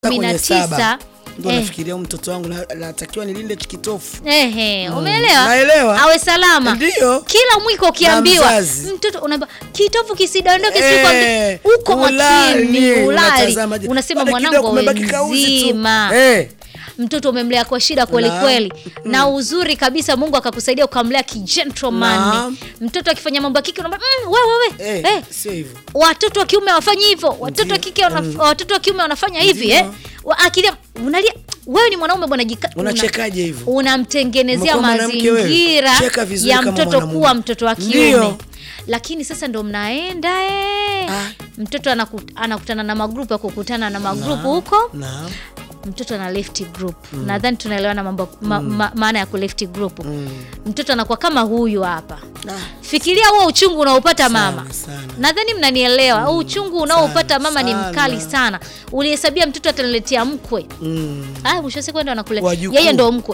kumi na kwenye saba. tisa Ndio eh, nafikiria huyu mtoto wangu na- natakiwa nilinde chikitofu. ehe, umeelewa? Naelewa. Awe salama. Ndio. Kila mwiko ukiambiwa mzazi. mtoto unaambia kitovu kisidondoke, Eh, sijui kwambi- uko ulali, makini, ulali, unatazama je. unasema Baada mwanangu kidogo awe umebaki kauzi tu. mzima Eh. mtoto umemlea kwa shida kweli Naam. kweli, na uzuri kabisa Mungu akakusaidia ukamlea kijentleman. Naam. Mtoto akifanya mambo ya kike unaambia mm, wewe wewe Eh, eh, sio hivyo. watoto wa kiume hawafanyi hivyo, watoto wa Ndio. kike wanaf- watoto wa kiume wanafanya hivi Ndio. eh. Wa- Akilia unalia, wewe ni mwanaume bwana, jika- una- Unachekaje hivyo? unamtengenezea Umekuwa mwanamke wewe? mazingira Cheka vizuri ya kama mtoto mwanamume. kuwa mtoto wa kiume Ndio. lakini sasa ndo mnaenda eh. Ah. mtoto anaku, anakutana na magrupu ya kukutana na magrupu huko Naam. mtoto ana left group nadhani tunaelewana mambo ma, ma, maana ya ku left group mtoto anakuwa kama huyu hapa Ah, fikiria huo uchungu unaopata sana, mama sana. nadhani mnanielewa huu uchungu unaopata mama ni sana. mkali sana ulihesabia mtoto ataniletea mkwe Mm. ah, mwisho wa siku ndo anakule Wajukuu. yeye ndo mkwe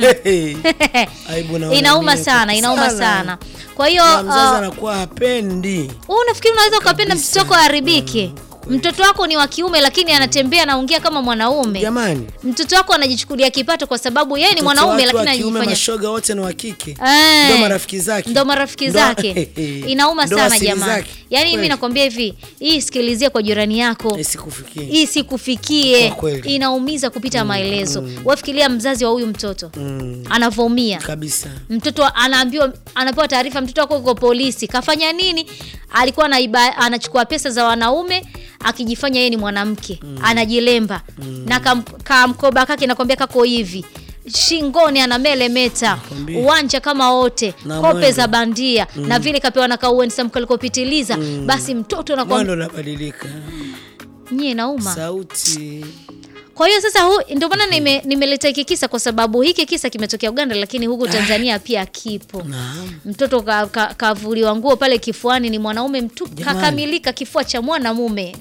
Aibu naona inauma mimi sana inauma sana. sana kwa hiyo Na mzazi uh, anakuwa hapendi. wewe unafikiri unaweza ukapenda Kabisa. mtoto wako aharibike mtoto wako ni wa kiume lakini anatembea anaongea kama mwanaume Jamani. mtoto wako anajichukulia kipato kwa sababu yeye ni Mtoto mwanaume watu wa lakini kiume anajifanya mashoga wote ni wa kike. Eh, Ndo marafiki zake. ndo marafiki Ndo- zake inauma Ndo sana asili jamani zake. yaani mimi Kweli. nakwambia hivi hii sikilizie kwa jirani yako Isikufikie. hii sikufikie Kwa kweli. inaumiza kupita maelezo wafikiria mzazi wa huyu mtoto Mm. anavyoumia Kabisa. mtoto anaambiwa anapewa taarifa mtoto wako uko polisi kafanya nini alikuwa anaiba, anachukua pesa za wanaume akijifanya yeye ni mwanamke anajilemba na kam- kamkoba kake nakwambia kako hivi shingoni ana melemeta Nakwambia. uwanja kama wote Na kope mwendo. za bandia na vile kapewa na kauensa kalikopitiliza basi mtoto nakwambia Mwendo unabadilika. nyie nauma Sauti. kwa hiyo sasa hu, ndio maana nime- nimeleta hiki kisa kwa sababu hiki kisa kimetokea Uganda lakini huku Tanzania pia kipo Naam. mtoto kavuliwa ka, kavuliwa nguo pale kifuani, ni mwanaume mtu Jamani. kakamilika, kifua cha mwanamume,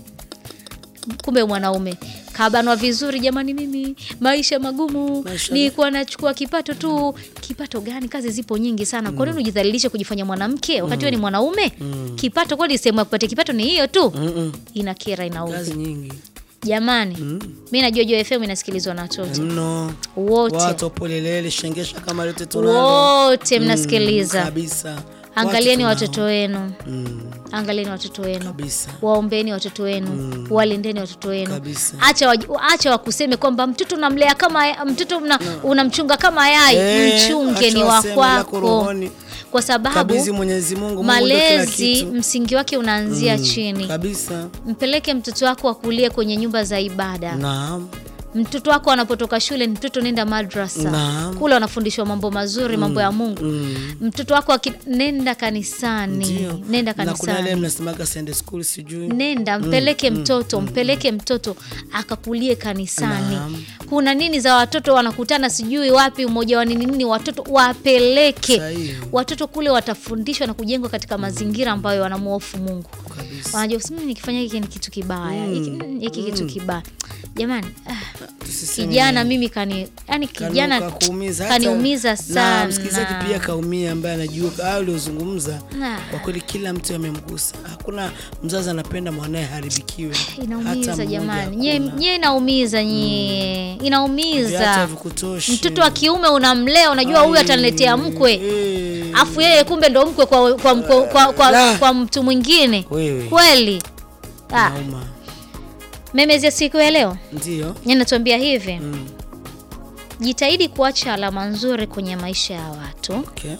kumbe mwanaume kabanwa vizuri. Jamani, mimi maisha magumu, Maisha nilikuwa nachukua kipato tu. Kipato gani? Kazi zipo nyingi sana. Kwa nini ujidhalilishe kujifanya mwanamke wakati wewe ni mwanaume? Kipato kweli, sehemu ya kupatia kipato ni hiyo tu. Mm-mm. Inakera, inaudhi Kazi nyingi. jamani. Mi najua Joy FM inasikilizwa na watoto Mno. wote, Watu wapolelele shengesha kama lote tunalo. wote Mm, mnasikiliza. Kabisa. Angalieni Watu watoto wenu, Mm, angalieni watoto wenu kabisa. waombeni watoto wenu walindeni watoto wenu Kabisa. acha waj- acha wakuseme kwamba mtoto unamlea kama mtoto mna, unamchunga kama yai Eh, mchunge acha ni wa waseme lako kwako rohoni. kwa sababu Kabidhi Mwenyezi Mungu. Mungu ndio kila malezi kitu. msingi wake unaanzia chini Kabisa. mpeleke mtoto wako akulie kwenye nyumba za ibada Naam. mtoto wako anapotoka shule mtoto nenda madrasa Naam. kule wanafundishwa mambo mazuri mambo ya mungu Mm. mtoto wako aki, nenda kanisani Ndio. nenda Na kuna ile kanisani mnasemaga Sunday school sijui. nenda mpeleke mtoto mpeleke mtoto akakulie kanisani Naam. kuna nini za watoto wanakutana sijui wapi umoja wa nini nini watoto wapeleke Sahihi. watoto kule watafundishwa na kujengwa katika mazingira ambayo wanamuofu mungu Kabisa. wanajua "Mm, nikifanya hiki ni kitu kibaya hiki mm, hiki kitu kibaya jamani ah, Tusiseme kijana mimi kani yani kijana Kanu- kakuumiza hata- kaniumiza na sana msikilizaji pia kaumia ambaye anajua au uliozungumza Ah. kwa kweli kila mtu amemgusa hakuna mzazi anapenda mwanaye haribikiwe Hata inaumiza mmoja jamani hakuna. nye, nye inaumiza nye Viatu inaumiza havikutoshi. mtoto wa kiume unamlea unajua huyu Ai, ataniletea mkwe eh. afu yeye kumbe ndo mkwe kwa, kwa, kwa, kwa, kwa, La. kwa mtu mwingine Wewe. kweli ah, Nauma. memezi ya siku ya leo Ndio. ninatuambia hivi Mm. jitahidi kuacha alama nzuri kwenye maisha ya watu Okay.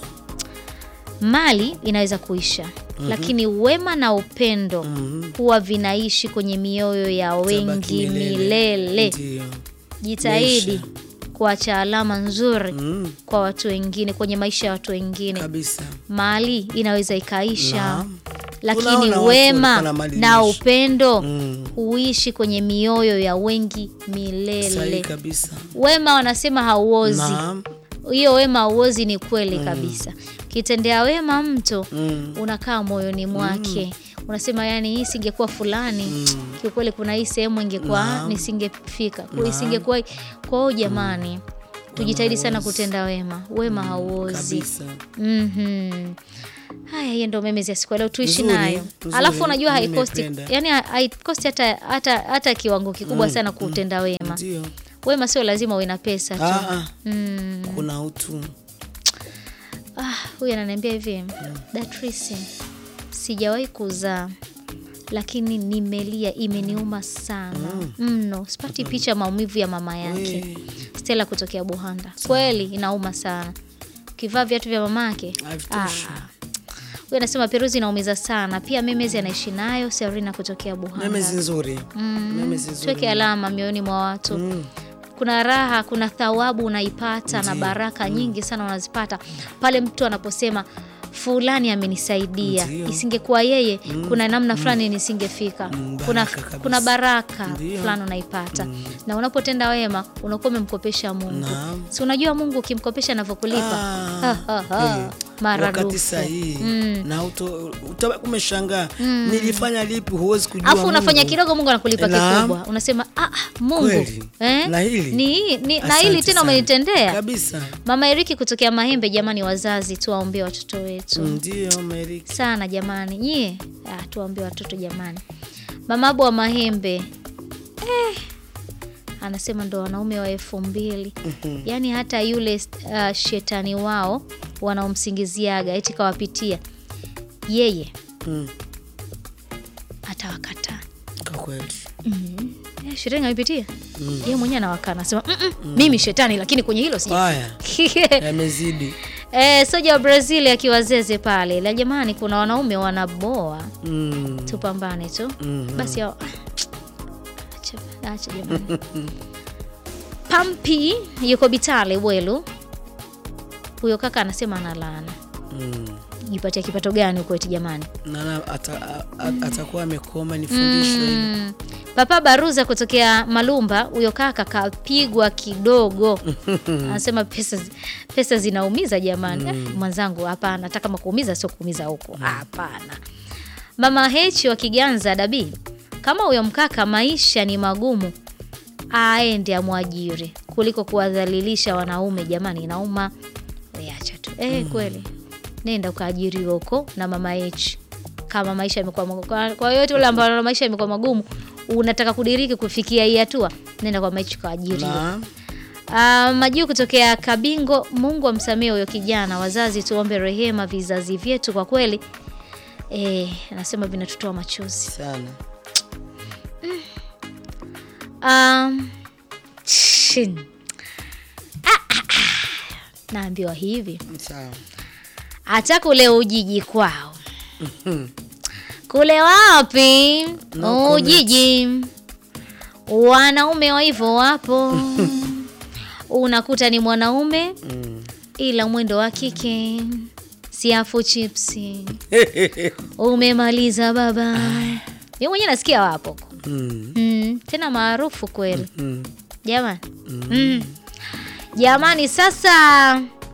mali inaweza kuisha lakini wema na upendo Mhm. huwa vinaishi kwenye mioyo ya Tabaki wengi milele Ndio. jitahidi Maisha. kuacha alama nzuri Mm. kwa watu wengine kwenye maisha ya watu wengine Kabisa. mali inaweza ikaisha Naam. lakini Tunaona watu wema walikuwa na mali na iliisha. upendo Mm. huishi kwenye mioyo ya wengi Sahihi milele kabisa. wema wanasema hauozi Naam. hiyo wema hauozi ni kweli kabisa kitendea wema mtu Mm. unakaa moyoni mwake unasema yani hii singekuwa fulani kiukweli kuna hii sehemu ingekuwa Naam. nisingefika isingekuwa kwa hiyo jamani tujitahidi sana hauozi. kutenda wema wema hauozi kabisa Mhm. Haya, hiyo ndo memezi ya siku ya leo tuishi Nzuri, nayo. nzuri. Alafu unajua Mimi haikosti, nimependa. yani haikosti hata, hata, hata kiwango kikubwa sana kutenda wema. ndio Wema sio lazima uwe na pesa tu. Ah, ah, Mm. kuna utu Ah, huyu ananiambia hivi Datrisi, sijawahi kuzaa lakini nimelia, imeniuma sana mno. Sipati picha maumivu ya mama yake. We, Stella kutokea Buhanda, kweli inauma sana. Ukivaa viatu vya mamake havitoshi. huyu anasema Peruzi inaumiza sana. Pia Memezi anaishi nayo. Serina kutokea Buhanda. memezi nzuri memezi nzuri Tuweke alama mioyoni mwa watu Mm. kuna raha, kuna thawabu unaipata na baraka nyingi sana unazipata pale mtu anaposema fulani amenisaidia, Ndio. isingekuwa yeye kuna namna fulani nisingefika. Mm, kuna, baraka kabisa. kuna baraka Ndio. fulani unaipata na unapotenda wema unakuwa umemkopesha Mungu. Naam. Si unajua Mungu ukimkopesha anavyokulipa Ah, Ha, ha, ha. eh, Maradufu. wakati sahihi na uto- utabaki umeshangaa nilifanya lipi huwezi kujua Alafu unafanya Mungu. kidogo, Mungu anakulipa Naam. kikubwa. Unasema ah, ah, Mungu Kweli. eh? Na hili? ni, ni, na Asante hili tena sana. umenitendea kabisa Mama Eriki kutokea Mahembe, jamani, wazazi tuwaombee watoto wetu ndio Meriki sana jamani, nyie ah, tuwaombee watoto jamani. Mama Abu wa Mahembe eh, anasema ndo wanaume wa elfu mbili yaani hata yule uh, shetani wao wanaomsingiziaga eti kawapitia yeye Mm, atawakataa. kwa kweli Eh, shetani amepitia yeye mwenyewe anawakana, anasema "Mm, mm, mimi shetani, lakini kwenye hilo sija haya yamezidi Eh, soja wa Brazil akiwazeze pale la jamani, kuna wanaume wanaboa, Mm, tupambane tu mhm. basi. hao- Acha, acha jamani. Pampi yuko Bitale Welu, huyo kaka anasema ana laana. Mm. Jipatia kipato gani huko eti jamani? Nana ata- a- a- atakuwa amekoma nifundishwe hili. Mm. Papa Baruza kutokea Malumba, huyo kaka kapigwa kidogo. Anasema pesa, zi- pesa zinaumiza jamani. Eh, mwenzangu, hapana, hata kama kuumiza sio kuumiza huko, hapana. Mama Hechi wa Kiganza Dabi, kama huyo mkaka maisha ni magumu, aende amwajiri kuliko kuwadhalilisha wanaume jamani, inauma. Weacha tu eh, kweli nenda ukaajiriwa huko na mama Hechi kama maisha yamekuwa magumu. Kwa- Kwa yote ule ambao maisha yamekuwa magumu, unataka kudiriki kufikia hii hatua, nenda kwa Hechi kaajiriwa. Na Uh, Majuu kutokea Kabingo, Mungu amsamehe huyo kijana. Wazazi tuombe rehema vizazi vyetu, kwa kweli eh, anasema vinatutoa machozi. sana Um, shin. Ah, ah, ah. Naambiwa hivi sawa hata kule Ujiji kwao kule wapi No Ujiji wanaume wa hivyo wapo unakuta ni mwanaume Mm. ila mwendo wa kike siafu chipsi umemaliza baba mi mwenyewe nasikia wapo Mm. mm, tena maarufu kweli Mm. jamani mm. jamani sasa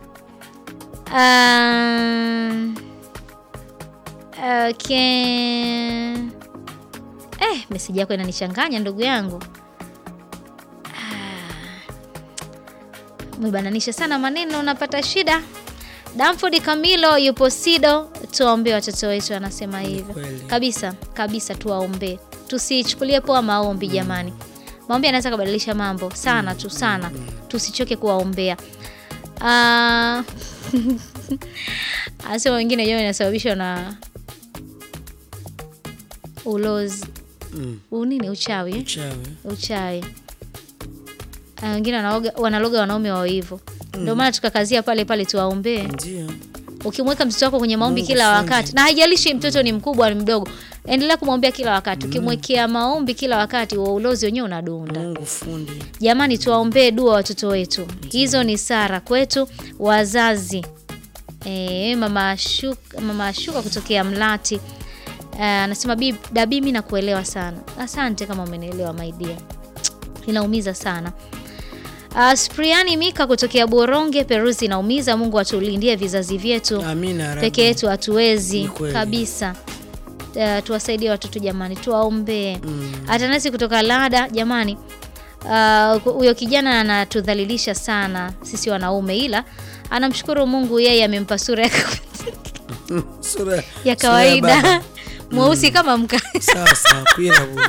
um, okay. eh, meseji yako inanichanganya ndugu yangu Ah. umebananisha sana maneno unapata shida Damford Camilo yupo Sido, tuwaombee watoto wetu, anasema hivyo kweli. kabisa kabisa, tuwaombee, tusichukulie poa maombi jamani. Maombi yanaweza kubadilisha mambo sana tu sana, tusichoke kuwaombea. Ah, anasema wengine wenyewe inasababishwa na ulozi, Mm. unini, uchawi eh? Chawi. uchawi Ah, wengine wanaoga- wanaloga wanaume wao hivyo ndio maana tukakazia pale pale tuwaombee Ndio. ukimweka mtoto wako kwenye maombi Mungu kila fundi. wakati na haijalishi mtoto ni mkubwa au ni mdogo endelea kumwombea kila wakati ukimwekea maombi kila wakati wa ulozi wenyewe unadunda Mungu fundi. jamani tuwaombee dua watoto wetu hizo ni sara kwetu wazazi e, mama Ashuka, mama Ashuka kutokea Mlati Eh, anasema uh, dabi mi nakuelewa sana asante kama umenielewa maidia inaumiza sana Uh, Spriani Mika kutokea Boronge Peruzi inaumiza. Mungu atulindie vizazi vyetu, Amina Rabbi. peke yetu hatuwezi Ni kweli. kabisa. Uh, tuwasaidie watoto jamani, tuwaombee. Mm. Atanasi kutoka Lada jamani, Ah, huyo kijana anatudhalilisha sana sisi wanaume, ila anamshukuru Mungu, yeye amempa sura ya, Sura ya sura kawaida baba. mweusi kama mka Sawa sawa, kwira bu.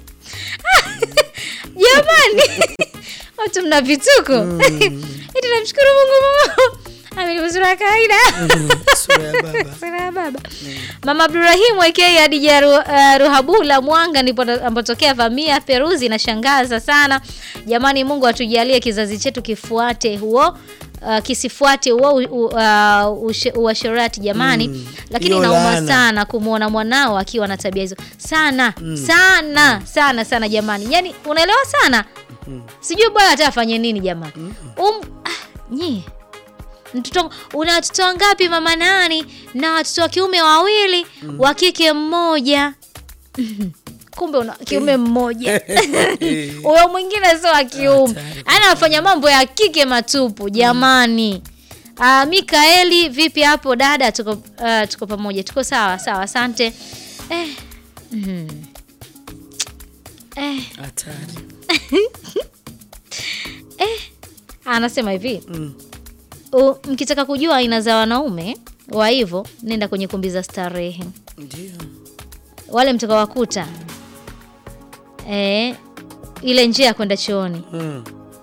jamani, watu mna vituko eti namshukuru Mungu amenipa sura ya kawaida Mm, Sura ya baba. Sura ya baba. Mama Abdurahim aka Hadija Ru, uh, Ruhabula Mwanga ndipo ambotokea vamia Peruzi inashangaza sana. Jamani Mungu atujalie kizazi chetu kifuate huo uh, kisifuate huo u- uh, ushe- uasherati jamani Mm. lakini Hiyo inauma laana. sana kumwona mwanao akiwa na tabia hizo sana sana sana sana jamani yani unaelewa sana sijui bwana hata afanye nini jamani um, ah, nyie mtoto una watoto wangapi mama nani na watoto wa kiume wawili wa kike mmoja kumbe una kiume mmoja huyo mwingine sio wa kiume Hatari. anafanya mambo ya kike matupu jamani Uh, Mikaeli vipi hapo dada tuko, uh, tuko pamoja tuko sawa sawa asante eh, mm, eh, Hatari. anasema hivi Mm. U, mkitaka kujua aina za wanaume wa hivyo nenda kwenye kumbi za starehe Ndio. wale mtakawakuta e, ile njia ya kwenda chooni Mm.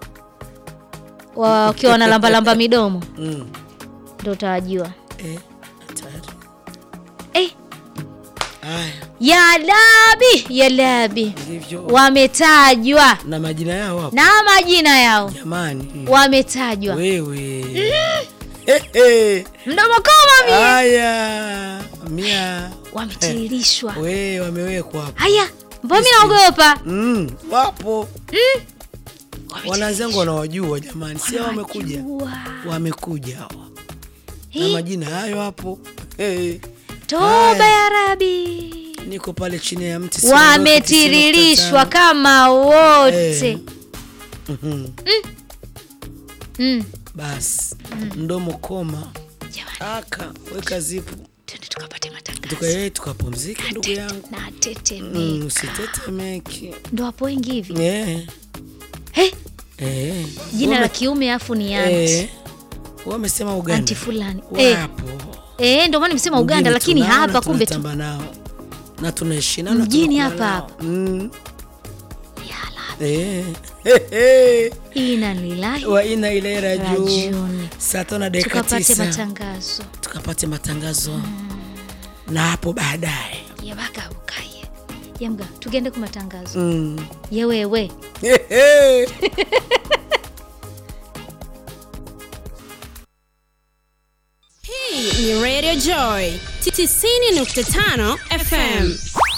wakiwa wanalambalamba midomo Mm. ndo utawajua Eh, hatari. eh, Haya, ya labi ya labi ndivyo. wametajwa Na majina yao hapo. na majina yao Jamani. wametajwa Wewe. Eh, eh. mdomo koma mie Haya. Mia. wametiririshwa We wamewekwa hapo. haya mbona mi naogopa Mm, wapo. Wanazangu wanawajua jamani, si hao wamekuja. Wanawajua. Wamekuja hawa. Na Hii, majina hayo hapo. Hey, toba ya rabi niko pale chini ya mti. siondoki, wametiririshwa 95. kama wote Eh. Mhm. mm. Basi mdomo koma, Jamani, aka weka zipu, twende tukapate matangazo tukae tukapumzika, ndugu yangu. na tetemeka Mm, Usitetemeke. ndo hapo wengi hivi Eh, hey, eh. jina la Wame- kiume afu ni anti eh, wamesema Uganda anti fulani eh, wapo eh, ndo maana nimesema Uganda Mjini lakini tunao hapa na kumbe tu tunatamba nao na tunaishi nao na Mjini tunakula hapa nao. Mm. Yala, Eh. He, he. ina lilahi wa ina ile rajuu rajuni saa tano na dakika tukapate tisa matangazo tukapate matangazo na hapo baadaye yabaka ukaye yamga tugende ku matangazo mm. yewewe He, he. Hii ni Radio Joy 90.5 FM.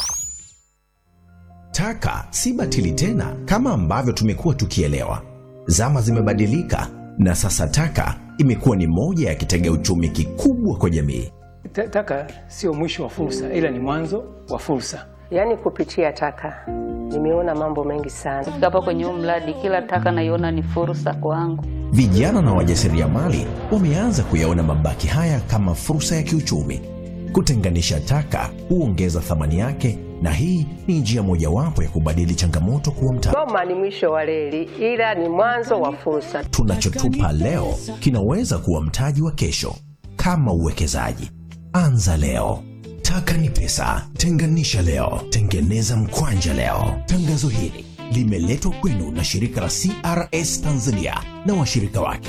Taka si batili tena kama ambavyo tumekuwa tukielewa. Zama zimebadilika na sasa taka imekuwa ni moja ya kitega uchumi kikubwa kwa jamii. Ta- Taka sio mwisho wa fursa, ila ni mwanzo wa fursa. Yaani kupitia taka nimeona mambo mengi sana. Kufika hapa kwenye huu mradi, kila taka naiona ni fursa kwangu. Vijana na wajasiriamali wameanza kuyaona mabaki haya kama fursa ya kiuchumi. Kutenganisha taka huongeza thamani yake, na hii ni njia mojawapo ya kubadili changamoto kuwa mtaji. Goma ni mwisho wa reli, ila ni mwanzo wa fursa. tunachotupa leo kinaweza kuwa mtaji wa kesho. Kama uwekezaji, anza leo. Taka ni pesa, tenganisha leo, tengeneza mkwanja leo. Tangazo hili limeletwa kwenu na shirika la CRS Tanzania na washirika wake.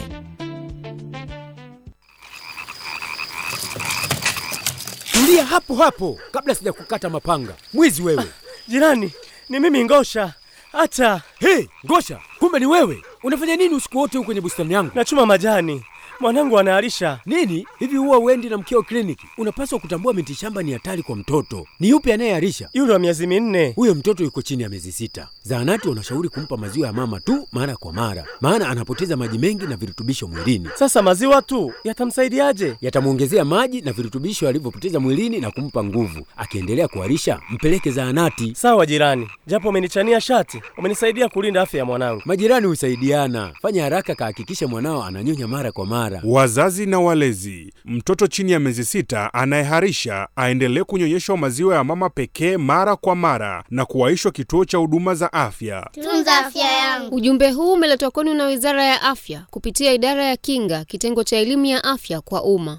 Tulia hapo hapo kabla sijakukata mapanga. Mwizi wewe. Jirani, ni mimi Ngosha. Hata Hey, Ngosha, kumbe ni wewe. Unafanya nini usiku wote huko kwenye bustani yangu? nachuma majani, mwanangu anaharisha. Nini? Hivi huwa uendi na mkeo kliniki? Unapaswa kutambua miti shamba ni hatari kwa mtoto. Ni yupi anayeharisha? Yule wa miezi minne. Huyo mtoto yuko chini ya miezi sita. Zahanati wanashauri kumpa maziwa ya mama tu mara kwa mara, maana anapoteza maji mengi na virutubisho mwilini. Sasa maziwa tu yatamsaidiaje? Yatamwongezea maji na virutubisho alivyopoteza mwilini na kumpa nguvu. Akiendelea kuharisha, mpeleke zahanati. Sawa jirani, japo umenichania shati, umenisaidia kulinda afya ya mwanangu. Majirani husaidiana. Fanya haraka, kahakikisha mwanao ananyonya mara kwa mara. mara. Wazazi na walezi, mtoto chini ya miezi sita anayeharisha aendelee kunyonyeshwa maziwa ya mama pekee mara kwa mara na kuwaishwa kituo cha huduma za afya. Tunza afya yangu. Ujumbe huu umeletwa kwenu na Wizara ya Afya kupitia Idara ya Kinga, kitengo cha elimu ya afya kwa umma.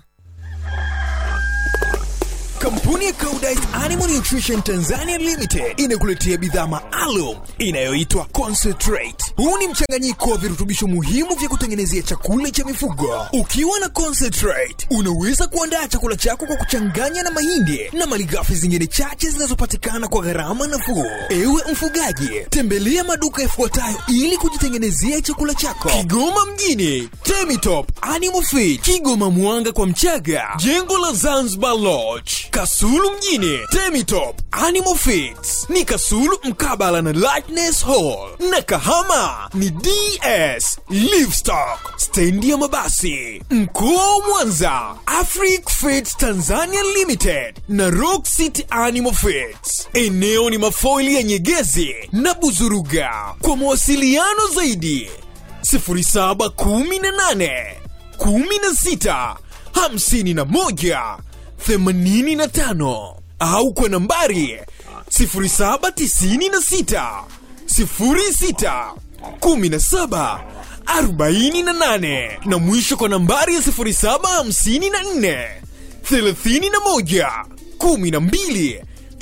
Kampuni ya Koudijt Animal Nutrition Tanzania Limited inakuletea bidhaa maalum inayoitwa Concentrate. Huu ni mchanganyiko wa virutubisho muhimu vya kutengenezea chakula cha mifugo. Ukiwa na Concentrate, unaweza kuandaa chakula chako kwa kuchanganya na mahindi na malighafi zingine chache zinazopatikana kwa gharama nafuu. Ewe mfugaji, tembelea maduka yafuatayo ili kujitengenezea chakula chako: Kigoma mjini, Temitop Animal Feed, Kigoma Mwanga kwa Mchaga, jengo la Zanzibar Lodge, Kasulu mjini, Temitop Animal Feeds ni Kasulu mkabala na Lightness Hall, na Kahama ni DS Livestock, stendi ya mabasi. Mkoa wa Mwanza, Afric Feeds Tanzania Limited na Rock City Animal Feeds. Eneo ni mafoili ya Nyegezi na Buzuruga. Kwa mawasiliano zaidi 0718 16 51 85 au kwa nambari 0796 06 17 48 na mwisho kwa nambari ya 0754 31 12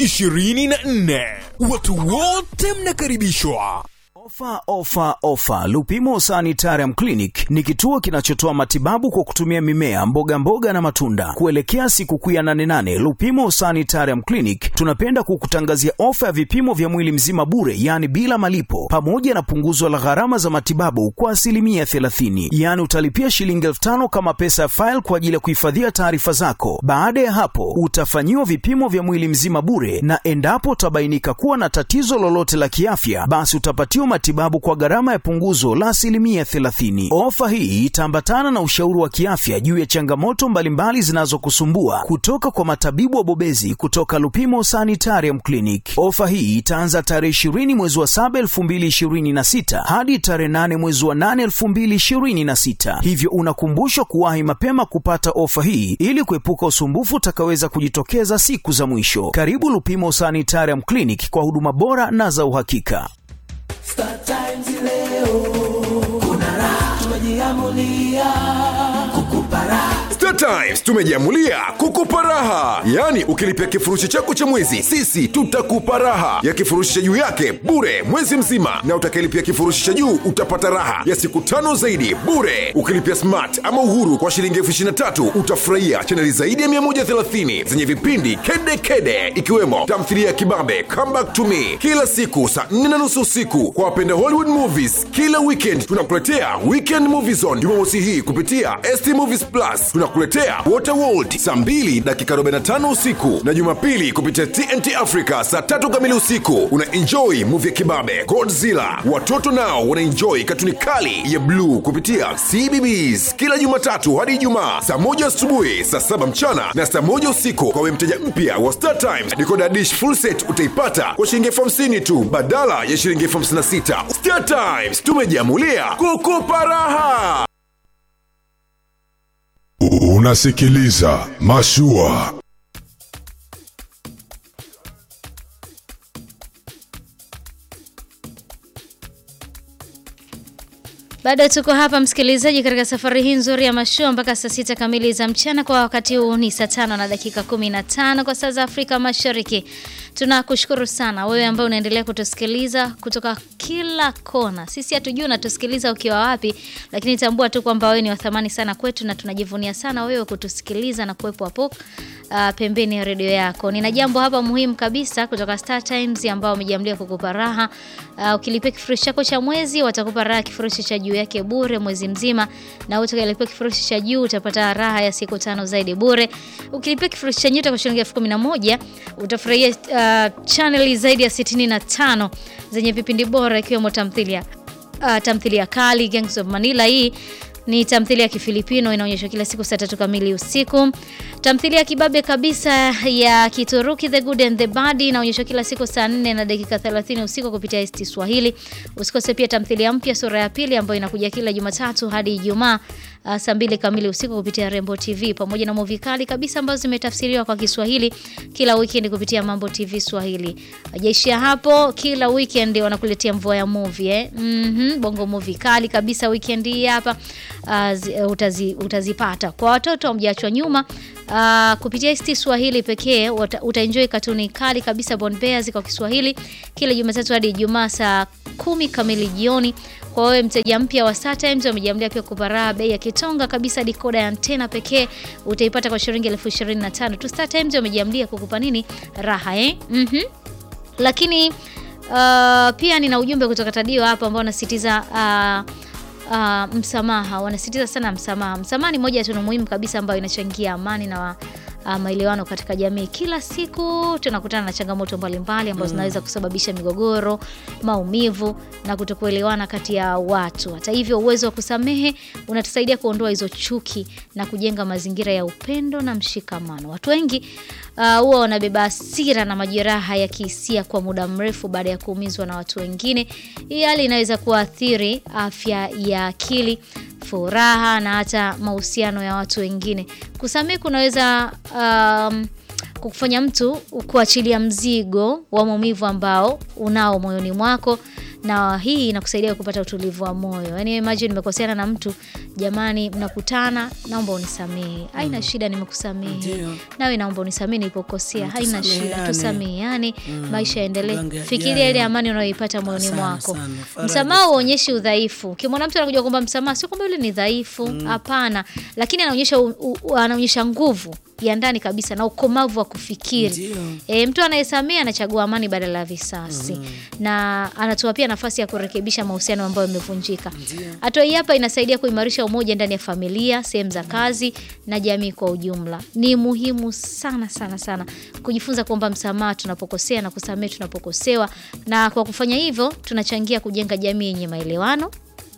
24. Watu wote mnakaribishwa. Ofa, ofa, ofa! Lupimo Sanitarium Clinic ni kituo kinachotoa matibabu kwa kutumia mimea, mboga mboga na matunda. Kuelekea sikukuu ya 88 Lupimo Sanitarium Clinic tunapenda kukutangazia ofa ya vipimo vya mwili mzima bure, yaani bila malipo, pamoja na punguzo la gharama za matibabu kwa asilimia 30. Yaani utalipia shilingi elfu tano kama pesa ya faili kwa ajili ya kuhifadhia taarifa zako. Baada ya hapo, utafanyiwa vipimo vya mwili mzima bure, na endapo utabainika kuwa na tatizo lolote la kiafya, basi utapatiwa matibabu kwa gharama ya punguzo la asilimia 30. Ofa hii itaambatana na ushauri wa kiafya juu ya changamoto mbalimbali zinazokusumbua kutoka kwa matabibu wabobezi kutoka Lupimo Sanitarium Clinic. Ofa hii itaanza tarehe 20 mwezi wa 7 2026 hadi tarehe 8 mwezi wa 8 2026, hivyo unakumbushwa kuwahi mapema kupata ofa hii ili kuepuka usumbufu utakaweza kujitokeza siku za mwisho. Karibu Lupimo Sanitarium Clinic kwa huduma bora na za uhakika. Star Times leo kuna raha, tumejiamulia kukupa raha. Star Times tumejiamulia kukupa raha, yaani ukilipia kifurushi chako cha mwezi, sisi tutakupa raha ya kifurushi cha juu yake bure mwezi mzima, na utakayelipia kifurushi cha juu utapata raha ya siku tano zaidi bure. Ukilipia smart ama uhuru kwa shilingi elfu ishirini na tatu utafurahia chaneli zaidi ya 130 zenye vipindi kede kede, ikiwemo tamthilia ya kibabe Come Back to Me kila siku saa 4 na nusu usiku. Kwa wapenda Hollywood movies, kila weekend tunakuletea Weekend Movie Zone Jumamosi hii kupitia ST Movies Plus. Tunakuletea Waterworld saa 2 dakika 45 usiku na Jumapili kupitia TNT Africa saa tatu kamili usiku. Una enjoy movie ya kibabe Godzilla. Watoto nao wana enjoy katuni kali ya bluu kupitia CBBS kila Jumatatu hadi Ijumaa saa moja asubuhi, saa saba mchana na saa moja usiku. Kwa we mteja mpya wa Star Times, decoder dish full set utaipata kwa shilingi elfu hamsini tu badala ya shilingi elfu hamsini na sita. Star Times tumejiamulia kukupa raha. Unasikiliza Mashua. Bado tuko hapa msikilizaji, katika safari hii nzuri ya mashua mpaka saa sita kamili za mchana. Kwa wakati huu ni saa tano na dakika kumi na tano kwa saa za Afrika Mashariki. Tunakushukuru sana wewe ambaye unaendelea kutusikiliza kutoka kila kona. Sisi hatujui unatusikiliza ukiwa wapi, lakini tambua tu kwamba wewe ni wa thamani sana kwetu na tunajivunia sana wewe kutusikiliza na kuwepo hapo uh, pembeni ya redio yako. Nina jambo hapa muhimu kabisa kutoka Star Times ambao wamejiamlia kukupa raha. Uh, ukilipia kifurushi chako cha mwezi watakupa raha kifurushi cha juu yake bure mwezi mzima, na utakayelipia kifurushi cha juu utapata raha ya siku tano zaidi bure. Ukilipia kifurushi cha nyota kwa shilingi elfu kumi na moja utafurahia uh, channel zaidi ya 65 zenye vipindi bora ikiwemo tamthilia uh, tamthilia kali Gangs of Manila hii ni tamthilia ya Kifilipino inaonyeshwa kila siku saa tatu kamili usiku. Tamthilia ya kibabe kabisa ya Kituruki The Good and the Bad inaonyeshwa kila siku saa 4 na dakika 30 usiku kupitia ST Swahili. Usikose pia tamthilia mpya sura ya pili ambayo inakuja kila Jumatatu hadi Ijumaa uh, saa mbili kamili usiku kupitia Rembo TV pamoja na movie kali kabisa ambazo zimetafsiriwa kwa Kiswahili kila weekend kupitia Mambo TV Swahili. Hajaishia hapo, kila weekend wanakuletea mvua ya movie eh. Mhm, bongo movie kali kabisa weekend hii hapa uh, zi, utazi, utazipata. Kwa watoto hamjaachwa nyuma uh, kupitia ST Swahili pekee uta, utaenjoy katuni kali kabisa Bon Bears kwa Kiswahili kila Jumatatu hadi Ijumaa saa kumi kamili jioni. Kwa wewe mteja mpya wa Star Times wamejiamlia pia kupara bei ya kitonga kabisa, dikoda ya antena pekee utaipata kwa shilingi elfu ishirini na tano tu. Star Times wamejiamlia kukupa nini raha eh? Mhm. Lakini uh, pia nina ujumbe kutoka Tadio hapa ambao unasisitiza uh, uh, msamaha. Wanasisitiza sana msamaha. Msamaha ni moja ya tunu muhimu kabisa ambayo inachangia amani na uh, maelewano katika jamii. Kila siku tunakutana na changamoto mbalimbali ambazo zinaweza kusababisha migogoro, maumivu na kutokuelewana kati ya watu. Hata hivyo, uwezo wa kusamehe unatusaidia kuondoa hizo chuki na kujenga mazingira ya upendo na mshikamano. Watu wengi uh, huwa wanabeba hasira na majeraha ya kihisia kwa muda mrefu baada ya kuumizwa na watu wengine. Hii hali inaweza kuathiri afya ya akili, furaha na hata mahusiano ya watu wengine. Kusamehe kunaweza um, kufanya mtu kuachilia mzigo wa maumivu ambao unao moyoni mwako na hii inakusaidia kupata utulivu wa moyo. Yaani imagine nimekoseana na mtu, jamani, mnakutana, naomba unisamehe. Haina shida, nimekusamehe. Ndio. Nawe naomba unisamehe nilipokosea. Haina shida, tusameheane. tusameheane, Mm. maisha yaendelee. Tugange Fikiria yajayo. ile amani unayoipata moyoni Sana, mwako. sana. Faraja Msamaha uonyeshi udhaifu. Ukimwona mtu anakuja kuomba msamaha, sio kwamba yule ni dhaifu, hapana, lakini anaonyesha u- u- anaonyesha nguvu ya ndani kabisa na ukomavu wa kufikiri. Ndio. E, mtu anayesamea anachagua amani badala ya visasi na anatoa pia nafasi ya kurekebisha mahusiano ambayo yamevunjika. Hatua hii hapa inasaidia kuimarisha umoja ndani ya familia, sehemu za kazi na jamii kwa ujumla. Ni muhimu sana sana sana kujifunza kuomba msamaha tunapokosea na kusamehe tunapokosewa, na kwa kufanya hivyo tunachangia kujenga jamii yenye maelewano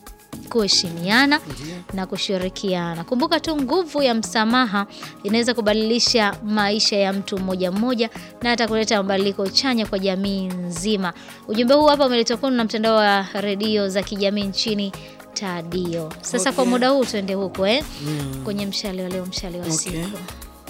kuheshimiana na kushirikiana. Kumbuka tu nguvu ya msamaha inaweza kubadilisha maisha ya mtu mmoja mmoja na hata kuleta mabadiliko chanya kwa jamii nzima. Ujumbe huu hapa umeletwa kwenu na mtandao wa redio za kijamii nchini Tadio. Sasa kwa Okay. muda huu tuende huko eh? Mm. Kwenye mshale wa leo, mshale wa Okay. siku.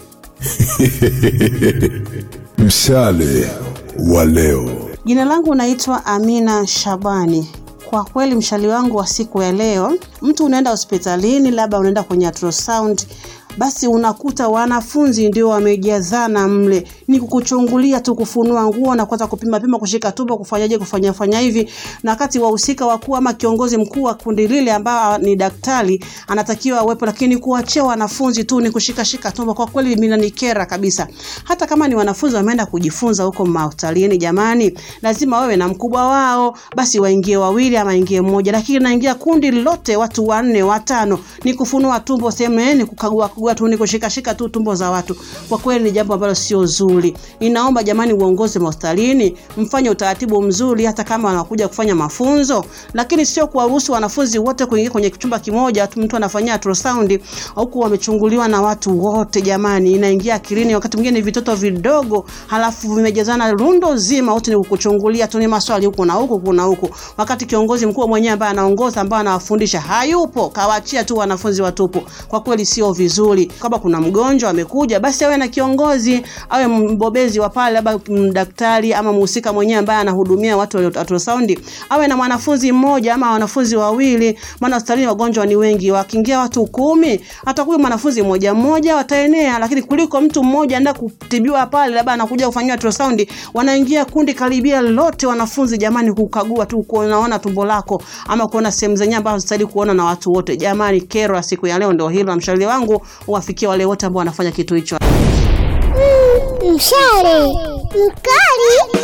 Mshale wa leo. Jina langu naitwa Amina Shabani. Kwa kweli mshali wangu wa siku ya leo, mtu unaenda hospitalini, labda unaenda kwenye ultrasound, basi unakuta wanafunzi ndio wamejazana mle, ni kukuchungulia tu, kufunua nguo na kuanza kupima pima, kushika tumbo, kufanyaje, kufanya fanya hivi, na wakati wahusika wakuu ama kiongozi mkuu wa kundi lile ambao ni daktari anatakiwa awepo, lakini kuachia wanafunzi tu ni kushika shika tumbo, kwa kweli minanikera kabisa. Hata kama ni wanafunzi wameenda kujifunza huko mahospitalini, jamani, lazima wawe na mkubwa wao, basi waingie wawili ama ingie mmoja, lakini naingia kundi lote, watu wanne watano, ni kufunua tumbo sehemu, eh, ni kukagua kagua tu, ni kushika shika tu tumbo za watu. Kwa kweli ni jambo ambalo sio zuri. Ninaomba jamani, uongozi mahospitalini mfanye utaratibu mzuri, hata kama wanakuja kufanya mafunzo, lakini sio kuwaruhusu wanafunzi wote kuingia kwenye chumba kimoja, tu mtu anafanyia ultrasound huku wamechunguliwa na watu wote. Jamani, inaingia akilini. Wakati mwingine ni vitoto vidogo, halafu vimejazana rundo zima, wote ni kukuchungulia tu, ni maswali huku na huku kuna huku, wakati kiongozi mkuu mwenyewe ambaye anaongoza ambaye anawafundisha hayupo, kawaachia tu wanafunzi watupu. Kwa kweli sio vizuri. Kama kuna mgonjwa amekuja, basi awe na kiongozi, awe mbobezi wa pale, labda mm, daktari ama mhusika mwenyewe ambaye anahudumia watu walio ultrasound, awe na mwanafunzi mmoja ama wanafunzi wawili, maana hospitalini wagonjwa ni wengi. Wakiingia watu kumi, atakuwa mwanafunzi mmoja mmoja, wataenea. Lakini kuliko mtu mmoja anaenda kutibiwa pale, labda anakuja kufanyiwa ultrasound, wanaingia kundi karibia lote wanafunzi. Jamani, kukagua tu kuonaona tumbo lako ama kuona sehemu zenyewe ambazo hazistahili kuona na watu wote. Jamani, kero ya siku ya leo ndio hilo, na mshauri wangu uwafikie wale wote ambao wanafanya kitu hicho. Mshale mkali.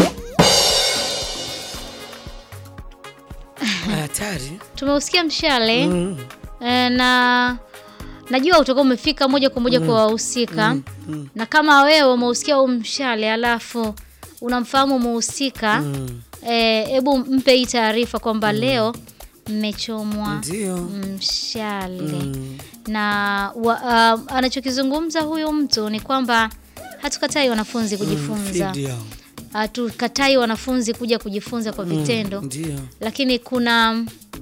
Hatari. Tumeusikia mshale eh, na najua utakuwa umefika moja kwa moja kwa wahusika na kama wewe umeusikia huu mshale alafu unamfahamu muhusika hebu mpe hii taarifa kwamba leo mmechomwa Ndio. mshale na wa, uh, anachokizungumza huyu mtu ni kwamba hatukatai wanafunzi kujifunza Field yao. hatukatai wanafunzi kuja kujifunza kwa vitendo Ndio. lakini kuna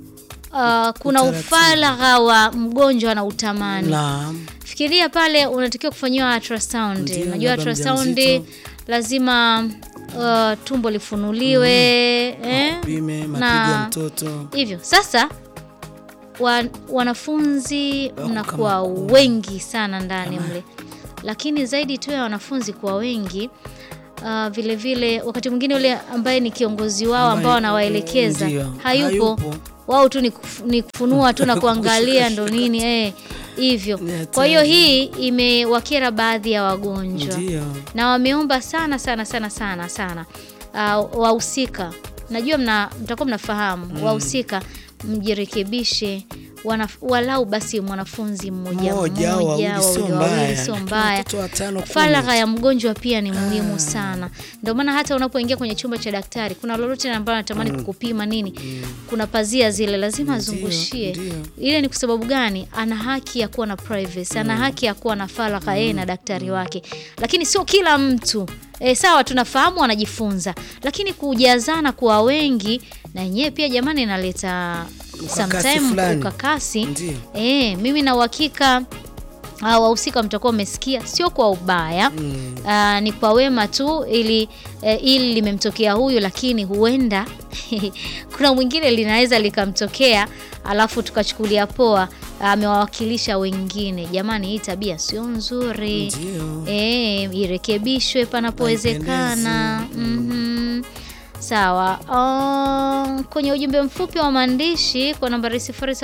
uh, kuna ufaragha wa mgonjwa na utamani Naam. fikiria pale unatakiwa kufanyiwa ultrasound Ndio, unajua labda ultrasound mjamzito. lazima uh, tumbo lifunuliwe eh? Pime mapigo na ya mtoto. hivyo sasa wa, wanafunzi mnakuwa wengi sana ndani mle lakini zaidi tu ya wanafunzi kuwa wengi uh, vile vile wakati mwingine yule ambaye ni kiongozi wao ambao Ambaye- anawaelekeza ndio, hayupo, hayupo. wao tu ni, kuf, ni kufunua tu na kuangalia ndo nini eh, hivyo kwa hiyo hii imewakera baadhi ya wagonjwa Ndio. na wameomba sana sana sana sana sana uh, wahusika najua mna, mtakuwa mnafahamu Mm. wahusika mjirekebishe wanaf, walau basi mwanafunzi mmoja Mmoja au wawili sio wawili, wawili mbaya. sio Lakini mbaya watoto watano, kumi. faragha ya mgonjwa pia ni muhimu sana ndio maana hata unapoingia kwenye chumba cha daktari kuna lolote ambalo anatamani Mm. kukupima nini kuna pazia zile lazima azungushie ile ni kwa sababu gani ana haki ya kuwa na privacy ana haki ya kuwa na faragha yeye na daktari wake lakini sio kila mtu E, sawa tunafahamu wanajifunza lakini kujazana kuwa wengi na yenyewe pia jamani inaleta Ukakasi sometime fulani. ukakasi Ndio. e, mimi na uhakika ah, wahusika mtakuwa mmesikia sio kwa ubaya mm. ni kwa wema tu ili eh, ili limemtokea huyu lakini huenda kuna mwingine linaweza likamtokea alafu tukachukulia poa amewawakilisha wengine jamani hii tabia sio nzuri Ndio. e, irekebishwe panapowezekana mm sawa uh, kwenye ujumbe mfupi wa maandishi kwa nambari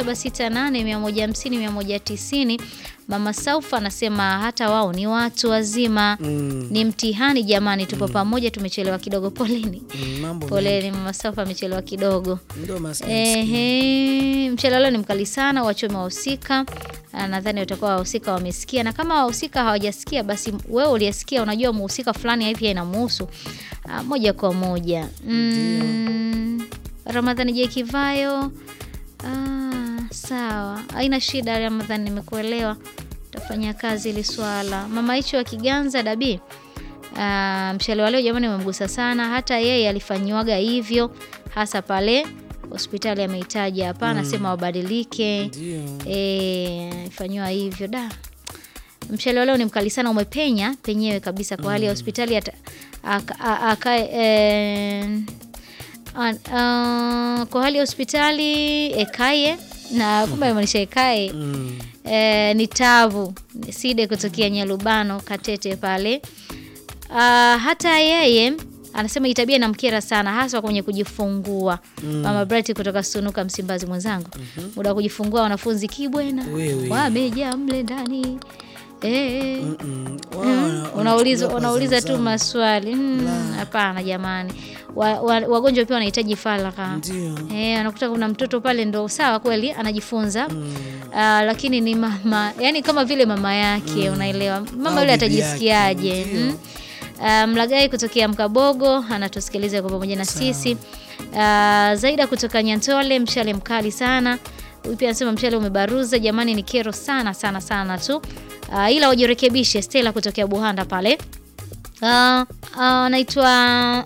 0768150190 mama saufa anasema hata wao ni watu wazima Mm. ni mtihani jamani tupo pamoja tumechelewa kidogo poleni Mm, mambo poleni mama saufa amechelewa kidogo Ndio maskini. Ehe, mchele leo ni mkali sana, wachome wahusika. Ah, Nadhani watakuwa wahusika wamesikia, na kama wahusika hawajasikia, basi wewe uliyesikia, unajua muhusika fulani hivi inamuhusu ah, moja kwa moja. Mm, Ramadhani J Kivayo. Ah, sawa, haina shida Ramadhani, nimekuelewa. Tafanya kazi ili swala. Mama hicho wa Kiganza Dabi. Uh, mshale wa leo jamani umemgusa sana, hata yeye alifanyiwaga hivyo hasa pale hospitali amehitaji hapa, anasema wabadilike, eh, ifanyiwa hivyo da. Mshale wa leo ni mkali sana, umepenya penyewe kabisa kwa hali ya hospitali ata- aka- a- akae eh, an- ah, kwa hali ya hospitali ekaye na kumbe amaanisha ekae eh, ni tavu side kutokea Nyalubano Katete pale. Ah, hata yeye anasema hii tabia inamkera sana hasa kwenye kujifungua. Mm. Mama Bright kutoka Sunuka Msimbazi mwenzangu. Muda wa kujifungua wanafunzi kibwena Wewe. wamejaa mle ndani. Eh. Wao Mm. wana- Unauliza wanachukulia kwa unauliza tu zamu. maswali. Mm, Hapana jamani. Wa, wa, wagonjwa pia wanahitaji faragha. Ndio. Eh, anakuta kuna mtoto pale ndo sawa kweli anajifunza. Ah, lakini ni mama, yani kama vile mama yake unaelewa. Mama Au yule bibi yake, atajisikiaje? Mm. Ah, Mlagai kutokea Mkabogo anatusikiliza kwa pamoja na sisi. Ah, Zaida kutoka Nyantole, mshale mkali sana. Huyu pia anasema mshale umebaruza, jamani, ni kero sana sana sana tu. Ah, ila wajirekebishe. Stella kutokea Buhanda pale. Ah, ah, anaitwa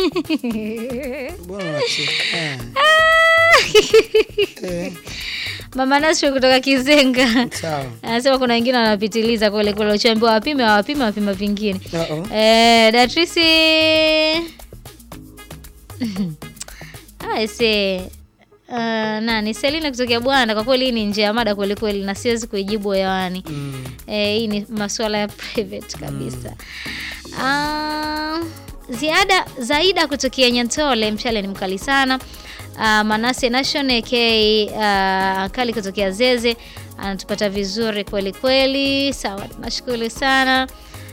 Bwana unacheka. Mama Nasri kutoka Kizenga. Sawa. Anasema kuna wengine wanapitiliza kule kule uchaambiwa wapime wapime wapima vingine. Uh-oh. Eh, Datrisi Aise Uh, nani Selina kutokea Bwana, kwa kweli hii ni nje ya mada kweli kweli, na siwezi kuijibu hewani. Mm. Eh, hii ni masuala ya private kabisa. Ah, ziada Zaida kutokea Nyantole, mshale ni mkali sana. Uh, Manase Nation AK uh, kali kutokea Zeze anatupata vizuri kweli kweli. Sawa, tunashukuru sana.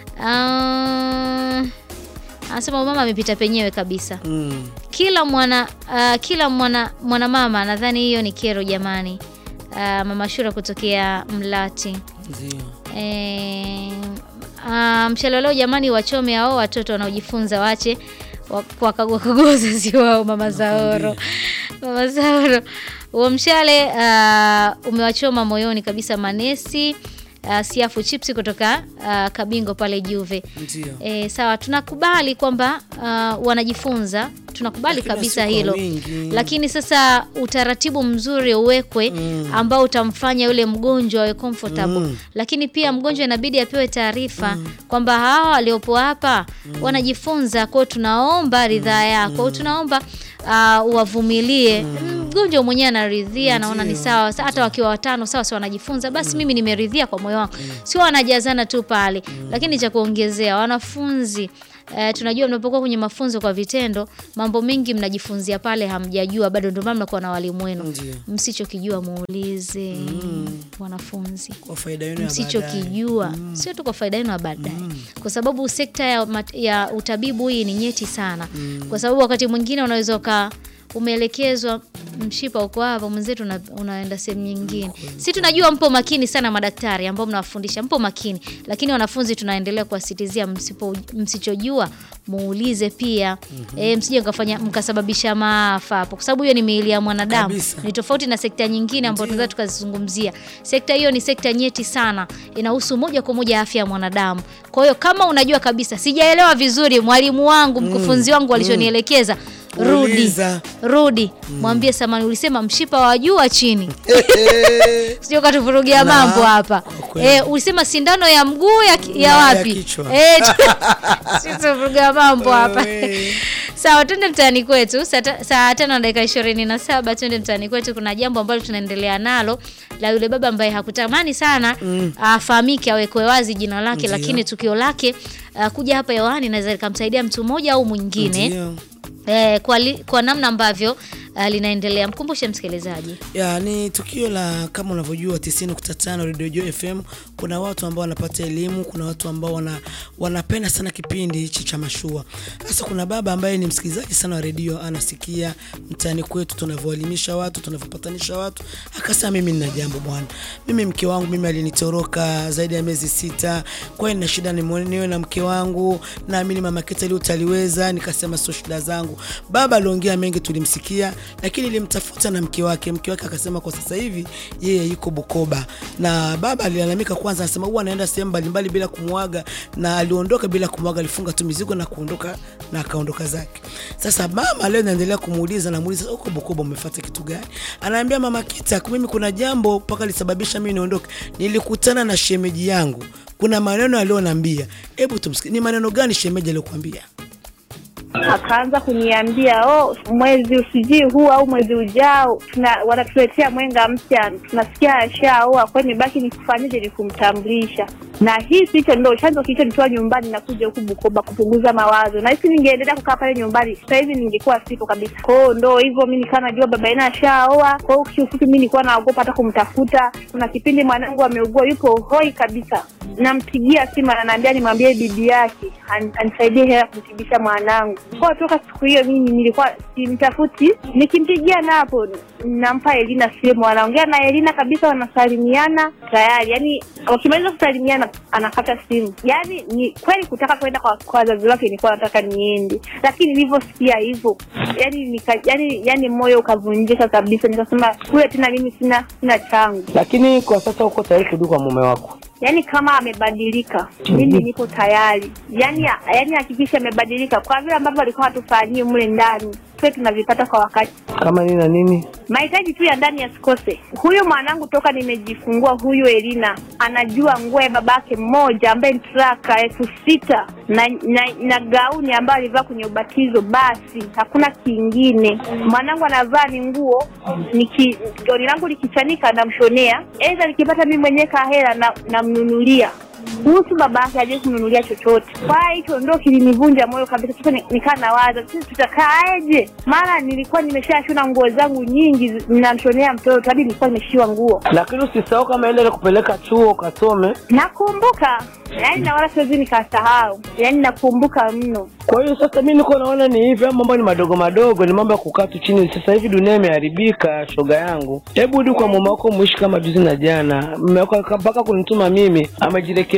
Uh, anasema mama amepita penyewe kabisa Mm. kila mwana uh, kila mwana mwanamama nadhani hiyo ni kero jamani. Uh, mama Shura kutokea Mlati. Ndio. E, uh, mshale leo jamani, wachome hao watoto wanaojifunza wache wa- kuwakagua kagua wazazi wao. Mama Zaoro, mama Zaoro, huo mshale uh, umewachoma moyoni kabisa manesi uh, siafu chipsi kutoka uh, Kabingo pale Juve. Ndio. E, sawa tunakubali kwamba uh, wanajifunza tunakubali Lakini kabisa si kwa hilo wingi. lakini sasa utaratibu mzuri uwekwe ambao utamfanya yule mgonjwa awe comfortable Mm. lakini pia mgonjwa inabidi apewe taarifa kwamba hawa waliopo hapa wanajifunza kwao tunaomba ridhaa yako tunaomba uh, uwavumilie mgonjwa mwenyewe anaridhia anaona ni sawa Sa- hata wakiwa watano sawa si wanajifunza basi mimi nimeridhia kwa moyo wangu sio wanajazana tu pale lakini cha kuongezea wanafunzi Uh, tunajua mnapokuwa kwenye mafunzo kwa vitendo mambo mengi mnajifunzia pale hamjajua bado ndio maana mnakuwa na walimu wenu Ndio. msichokijua muulize wanafunzi kwa faida yenu ya msichokijua sio tu kwa faida yenu ya baadaye kwa sababu sekta ya, mat- ya utabibu hii ni nyeti sana kwa sababu wakati mwingine unaweza uka umeelekezwa mshipa uko hapa mwenzetu una, unaenda sehemu nyingine si tunajua mpo makini sana madaktari ambao mnawafundisha mpo makini lakini wanafunzi tunaendelea kuwasitizia msipo msichojua muulize pia e, msije mkafanya mkasababisha maafa hapo kwa sababu hiyo ni miili ya mwanadamu Kabisa. ni tofauti na sekta nyingine ambayo tunaweza tukazizungumzia sekta hiyo ni sekta nyeti sana inahusu moja kwa moja afya ya mwanadamu kwa hiyo kama unajua kabisa sijaelewa vizuri mwalimu wangu mkufunzi wangu alichonielekeza rudi Uliza. rudi mwambie samani ulisema mshipa wa juu wa chini sio katuvurugia Na, mambo hapa kweli. e, ulisema sindano ya mguu ya, ki- ya Na, ya wapi kichwa. Eh, tuvurugia mambo hapa sawa twende mtaani kwetu saa ta- saa tano na dakika ishirini na saba twende mtaani kwetu kuna jambo ambalo tunaendelea nalo la yule baba ambaye hakutamani sana Mm. afahamike awekwe wazi jina lake Ndio. lakini tukio lake uh, kuja hapa hewani naweza likamsaidia mtu mmoja au mwingine Ndio. eh, kwa, li, kwa namna ambavyo uh, linaendelea mkumbushe msikilizaji ya ni tukio la kama unavyojua 90.5 Radio Joy FM. Kuna watu ambao wanapata elimu, kuna watu ambao wana, wanapenda sana kipindi hichi cha mashua. Sasa kuna baba ambaye ni msikilizaji sana wa redio, anasikia mtaani kwetu tunavyoelimisha watu, tunavyopatanisha watu, akasema mimi nina jambo bwana, mimi mke wangu mimi alinitoroka zaidi ya miezi sita, kwa hiyo nina shida nimwone- niwe na mke wangu, naamini mama Kita leo utaliweza. Nikasema sio shida zangu. Baba aliongea mengi, tulimsikia, lakini nilimtafuta na mke wake. Mke wake akasema kwa sasa hivi yeye yuko Bukoba, na baba alilalamika kwanza, anasema huwa anaenda sehemu mbalimbali bila kumwaga, na aliondoka bila kumwaga, alifunga tu mizigo na kuondoka na akaondoka zake. Sasa mama leo naendelea kumuuliza, namuuliza "Sasa uko Bukoba umefuata kitu gani? Anaambia mama Kita, mimi kuna jambo mpaka lisababisha mimi niondoke. Nilikutana na shemeji yangu, kuna maneno aliyonambia. Hebu tumsikie, ni maneno gani shemeji aliyokuambia? akaanza kuniambia oh, mwezi usijii huu au mwezi ujao tuna wanatuletea mwenga mpya, tunasikia ashaoa, kwa hiyo nibaki nikufanyeje? Ni kumtambulisha na hisi hicho ndo chanzo kilichonitoa nyumbani na kuja huku Bukoba kupunguza mawazo, na hisi ningeendelea kukaa pale nyumbani sasa hivi ningekuwa sipo kabisa. Kwa hiyo ndo hivyo, mi nikaa najua baba yenu ashaoa. Kwa hiyo kiufupi, mi nilikuwa naogopa hata kumtafuta. Kuna kipindi mwanangu ameugua, yupo hoi kabisa, nampigia simu ananiambia nimwambie bibi yake an- anisaidie hela ya kumtibisha mwanangu. Kwa toka siku hiyo mimi nilikuwa simtafuti, nikimpigia napo nampa Elina simu, anaongea na Elina kabisa, wanasalimiana tayari, yani wakimaliza kusalimiana anakata simu. Yani ni kweli kutaka kwenda kwa kwa wazazi wake, nilikuwa nataka niende, lakini nilivyosikia hivyo yani nika, yani, yani moyo ukavunjika kabisa, nikasema kule tena mimi sina sina changu Lakini kwa sasa uko tayari kurudi kwa mume wako? yaani kama amebadilika mimi nipo tayari yaani yaani hakikisha amebadilika kwa vile ambavyo alikuwa hatufanyii mle ndani tuwe tunavipata kwa wakati Kama nini na nini? mahitaji tu ya ndani yasikose huyu mwanangu toka nimejifungua huyu elina anajua nguo ya babake mmoja ambaye ni traka elfu sita na, na, na gauni ambayo alivaa kwenye ubatizo basi hakuna kingine mwanangu anavaa ni nguo niki gauni langu likichanika namshonea aidha nikipata mimi mwenyewe kahela na namnunulia kuhusu baba yake hajai kumnunulia chochote. Kwa hiyo hicho ndo kilinivunja moyo kabisa. Sasa ni- nikaa nawaza sisi tutakaaje? Maana nilikuwa nimeshashona nguo zangu nyingi, zi- ninamshonea mtoto hadi nilikuwa nimeshiwa nguo. Lakini usisahau kama ile kupeleka chuo ukasome. Nakumbuka yaani, na wala siwezi nikasahau, yaani nakumbuka mno. Kwa hiyo sasa mi niko naona ni hivi, ama mambo ni madogo madogo, ni mambo ya kukaa tu chini. Sasa hivi dunia imeharibika, shoga yangu. Hebu rudi kwa mume wako, muishi kama juzi na jana. Mume wako aka- mpaka kunituma mimi, amejirekebisha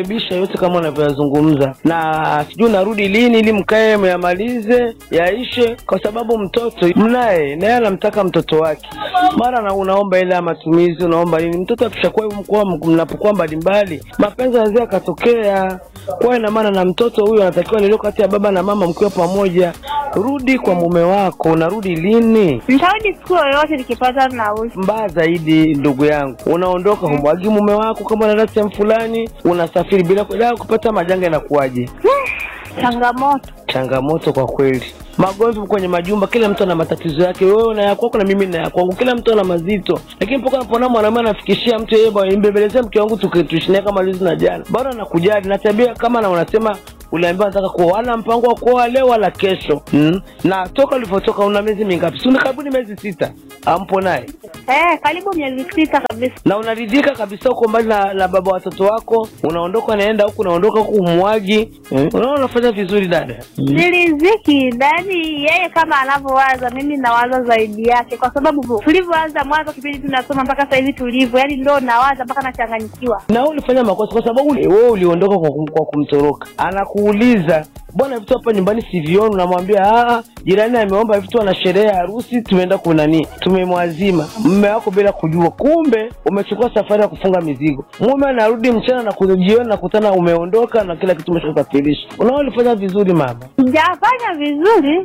nakaribisha yote kama unavyoyazungumza, na sijui narudi lini ili mkae myamalize yaishe, kwa sababu mtoto mnaye naye anamtaka mtoto wake, mara na unaomba ile ya matumizi, unaomba nini. Mtoto akishakuwa hivyo, mkuwa mnapokuwa mbalimbali, mapenzi yanaweza yakatokea. Kwa ina maana na mtoto huyo anatakiwa lilio kati ya baba na mama mkiwa pamoja. Rudi kwa mume wako. Unarudi lini? Nitarudi siku yoyote nikipata nauli. Mbaya zaidi, ndugu yangu, unaondoka humwagi mume wako kama unaenda sehemu fulani, unasafiri bila bila kupata majanga, inakuwaje? Changamoto Changamoto kwa kweli. Magomvi kwenye majumba, kila mtu ana matatizo yake. Wewe una ya kwako na mimi na ya kwangu, kila mtu ana mazito. Lakini mpaka napona mwanamume anafikishia mtu yeye, bwana, nimbembelezee mke wangu tukituishania kama lizi na jana, bado anakujali na tabia kama na unasema uliambiwa nataka kuoa, ana mpango wa kuoa leo wala kesho mm? na toka ulivyotoka una miezi mingapi? Si una karibuni miezi sita, ampo naye eh, karibu miezi sita kabisa. na unaridhika kabisa, uko mbali na, na baba watoto wako, unaondoka unaenda huku, unaondoka huku umwagi mm? unaona unafanya vizuri dada mm. Siriziki ndani yeye kama anavyowaza, mimi nawaza zaidi yake, kwa sababu tulivyoanza mwanzo kipindi tunasoma mpaka sasa hivi tulivyo, yani ndo nawaza mpaka nachanganyikiwa. na wewe ulifanya makosa kwa sababu uli- wewe uliondoka kwa, kum, kwa kumtoroka. Anakuuliza, bwana, vitu hapa nyumbani sivioni. Unamwambia "Ah, jirani ameomba vitu, ana sherehe ya harusi, tumeenda kunani, tumemwazima mume wako bila kujua. Kumbe umechukua safari ya kufunga mizigo. Mume anarudi mchana na kujioni, nakutana umeondoka na kila kitu umeshasafirisha. Unaona ulifanya vizuri mama. Sijafanya vizuri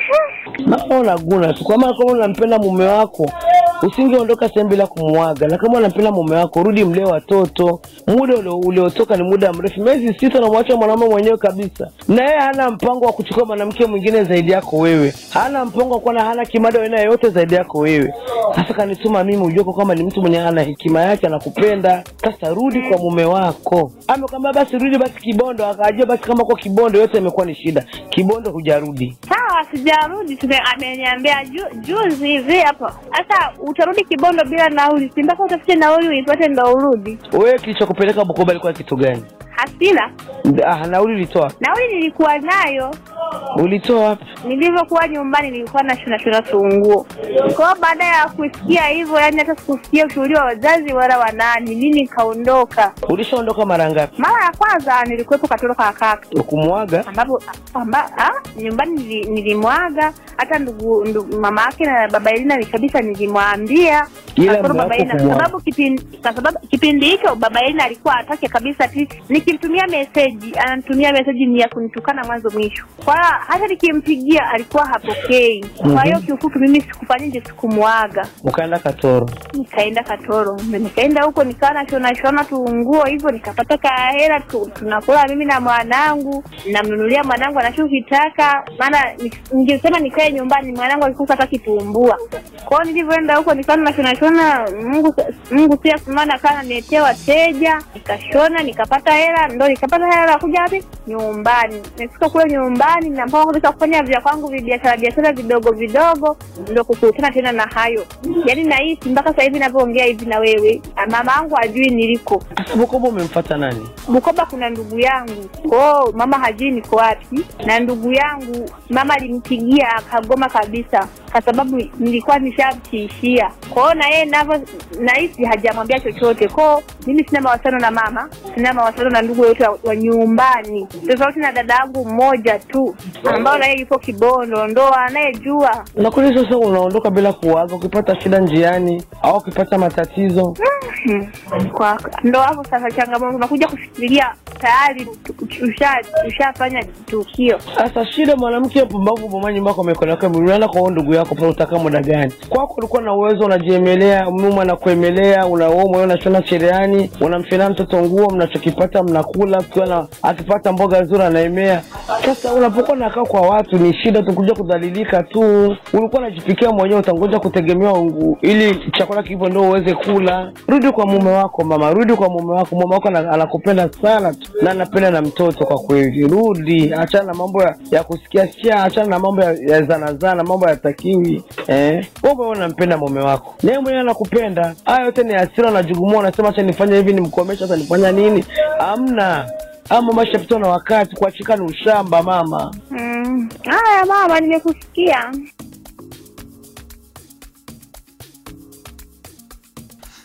Naona unaguna tu, kwa maana kama unampenda mume wako usingeondoka sehemu bila kumwaga, na kama unampenda mume wako rudi mlee watoto. Muda ulio- uliotoka ni muda mrefu, miezi sita, unamwacha mwanaume mwenyewe kabisa, na yeye hana mpango wa kuchukua mwanamke mwingine zaidi yako wewe, hana mpango wa kuwa na hana kimada wa aina yoyote zaidi yako wewe. Sasa kanituma mimi ujue kwa kwamba ni mtu mwenye ana hekima yake, anakupenda. Sasa rudi kwa mume wako. Amekwambia basi rudi basi Kibondo, akajua basi kama kwa Kibondo yote imekuwa ni shida, Kibondo hujarudi. sawa, sijarudi. tume- Ameniambia ju, juzi hivi hapo. Sasa utarudi Kibondo bila nauli, si mpaka utafute nauli uipate ndo urudi. Wewe kilichokupeleka Bukoba ilikuwa kitu gani? Hasira Ah, nauli ulitoa nauli nilikuwa nayo ulitoa wapi? nilivyokuwa nyumbani nilikuwa na shona shona tunguo. Kwa hiyo baada ya kusikia hivyo, yani hata sikusikia ushauri wa wazazi wala wa nani, mimi nikaondoka. Ulishaondoka mara ngapi? Mara ya kwanza nilikuwepo Katoroka kaka Ukumwaga? ambapo amba, ah, nyumbani nili- nilimwaga hata ndugu, ndugu mama yake na baba Elina ni kabisa nilimwambia Ila Kasoro mume baba wako Elina, kwa kumwaga. sababu kipindi kwa sababu kipindi hicho baba Elina alikuwa atake kabisa ati nikimtumia meseji ananitumia meseji ni ya kunitukana mwanzo mwisho. Kwa hiyo hata nikimpigia alikuwa hapokei. Kwa hiyo Mhm. kiufupi mimi sikufanyaje, sikumwaga Ukaenda Katoro. nikaenda Katoro, nikaenda huko nikawa nashona shona tu nguo hivyo, nikapata kahela tu, tunakula mimi na mwanangu, namnunulia mwanangu anachokitaka, maana ni- ningesema nikae nyumbani, mwanangu alikuwa hata kitumbua. Kwa hiyo nilivyoenda huko nikawa nashona shona, Mungu Mungu pia maana akawa ananiletea wateja, nikashona nikapata hela, ndo nikapata hela ya kuja wapi nyumbani. Nifika kule nyumbani na mpaka kabisa kufanya vya kwangu vibiashara biashara vidogo vidogo, ndo kukutana tena na hayo. Yaani nahisi mpaka sasa hivi navyoongea hivi na wewe, mama yangu hajui niliko Sasa Bukoba umemfuata nani? Bukoba. Kuna ndugu yangu kwao, mama hajui niko wapi, na ndugu yangu mama alimpigia akagoma kabisa, kwa sababu nilikuwa nishamtiishia kwao, na yeye navyo nahisi hajamwambia chochote kwao. Mimi sina mawasiliano na mama, sina mawasiliano na ndugu yote wa, wa nyumbani, tofauti na dada yangu mmoja tu ambao naye yupo Kibondo, ndo anayejua Na kweli sasa unaondoka bila kuaga, ukipata shida njiani au ukipata matatizo Mhm. kwa ndo hapo sasa changamoto unakuja kufikiria tayari tu- usha- ushafanya tukio Sasa shida mwanamke pumbavu bomani mbako mikono yako unaenda kwa huyo ndugu yako pale utakaa muda gani? Kwako ulikuwa na uwezo unajiemelea, mume anakuemelea, unaoa mwenyewe unashona cherehani, unamshonea mtoto nguo, mnachokipata mnakula, ukiwa na akipata mboga nzuri anaemea. Sasa unapokuwa nakaa kwa watu ni shida tu kuja kudhalilika tu. Ulikuwa unajipikia mwenyewe, utangoja kutegemewa ungu ili chakula kipo ndio uweze kula. Rudi kwa mume wako mama, rudi kwa mume wako. Mume wako ana- anakupenda sana tu na anapenda na mtoto kwa kweli. Rudi, achana na mambo ya, ya kusikia sikia, achana na mambo ya, ya zana zana, mambo yatakiwi eh. Wewe mwenyewe unampenda mume wako, naye mwenyewe anakupenda. Haya yote ni hasira, unajugumua, unasema acha nifanye hivi, nimkomesha, sasa nifanya nini? Amna ama mama shapitwa na wakati, kuachika ni ushamba mama. Mm. haya mama nimekusikia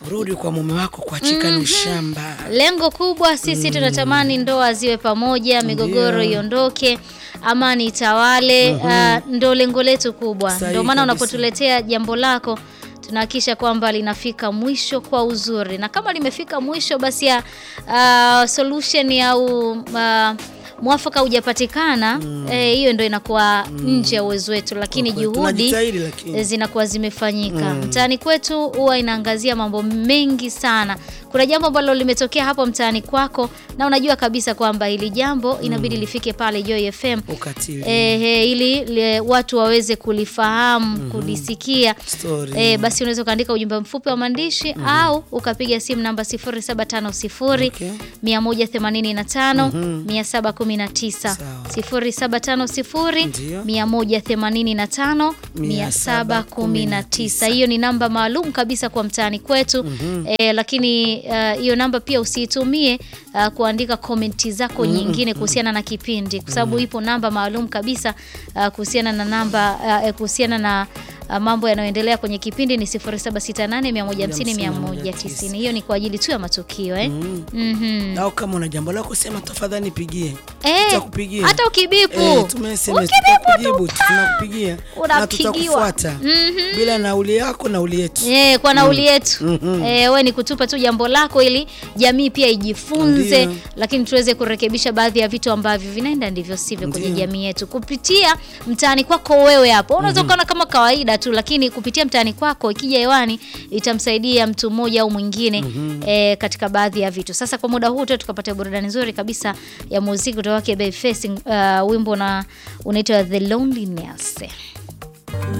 rudi kwa mume wako kuachika ni ushamba lengo kubwa sisi tunatamani ndoa ziwe pamoja migogoro Ndio. iondoke amani itawale Mhm. ah, ndo lengo letu kubwa Sahihi ndio maana kabisa. unapotuletea jambo lako tunahakikisha kwamba linafika mwisho kwa uzuri na kama limefika mwisho basi ya ah, solution au uh, mwafaka hujapatikana eh, hiyo ndo inakuwa nje ya uwezo wetu lakini Kwa kweli, juhudi tunajitahidi lakini. eh, zinakuwa zimefanyika Mm. mtaani kwetu huwa inaangazia mambo mengi sana kuna jambo ambalo limetokea hapo mtaani kwako na unajua kabisa kwamba hili jambo inabidi lifike pale Joy FM ukatili eh, eh, ili le, watu waweze kulifahamu kulisikia Story. eh, basi unaweza ukaandika ujumbe mfupi wa maandishi au ukapiga simu namba 0750 185 719 0750 Ndio. 185 719 hiyo ni namba maalum kabisa kwa mtaani kwetu Mhm. eh, lakini uh, hiyo namba pia usiitumie uh, kuandika komenti zako Mm, nyingine mm, kuhusiana na kipindi kwa sababu ipo namba maalum kabisa uh, kuhusiana na namba uh, kuhusiana na uh, mambo yanayoendelea kwenye kipindi ni 0768150190 hiyo ni kwa ajili tu ya matukio eh? Mhm. au kama una jambo lako sema tafadhali nipigie Eh, tutakupigia hata ukibipu. eh, tume SMS Ukibipu tutakujibu tunakupigia na Unapigiwa. tutakufuata bila nauli yako nauli yetu Eh, kwa nauli Mm. yetu Mhm. eh, we ni kutupa tu jambo lako ili jamii pia ijifunze Ndio. lakini tuweze kurekebisha baadhi ya vitu ambavyo vinaenda ndivyo sivyo kwenye Ndio. jamii yetu kupitia mtaani kwako wewe hapo unaweza Mhm. ukaona kama kawaida tu lakini kupitia mtaani kwako ikija hewani itamsaidia mtu mmoja au mwingine Mhm. eh, katika baadhi ya vitu sasa kwa muda huu tu tukapata burudani nzuri kabisa ya muziki kutoka kwake Babyface uh, wimbo na unaitwa The Loneliness